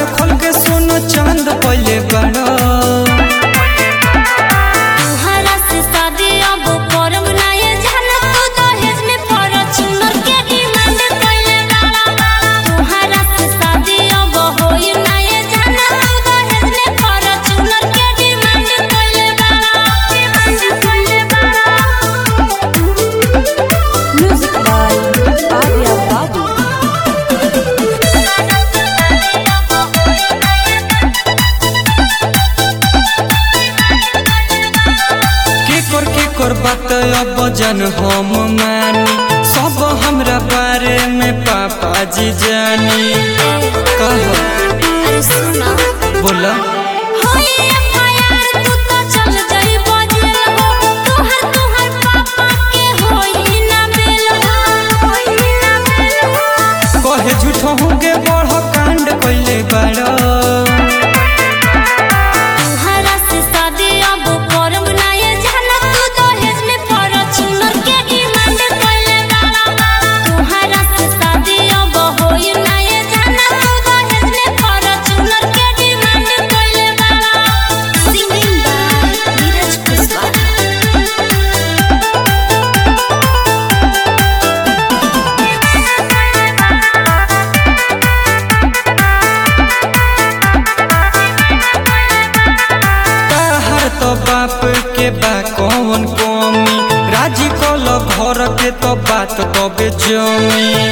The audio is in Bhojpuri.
खोल के सोनो चांद पहले बड़ा तुहरा से शादी अब करब ना ये जाना तू दहेज में फॉर्च्यूनर के डिमांड कइले बाड़ा तुहरा से शादी अब होई ना ये जाना तू दहेज में फॉर्च्यूनर के डिमांड कइले बाड़ा Music by Arya Babu. के कर के कर बात अब जन हम मानी सब हमरा बारे में पापा जी जानी कह अरे सुना बोला होई एफआईआर तू तो चल जाई बजेल हो तोहर तोहर पापा के होई ना बेल हो होई ना बेल हो कहे झूठो के बड़ कांड कइले बड़ा तुहरा से शादी अब करब ना ये जाना तू दहेज में फॉर्च्यूनर के डिमांड कइले बाड़ा तुहरा से शादी अब होई ना ये जाना तू दहेज में फॉर्च्यूनर के डिमांड कइले बाड़ा सिंगिंग बाय नीरज कुशवाहा ताहर तो बाप के बा कौन कमी राजी कल घर के तो बात तबे जमी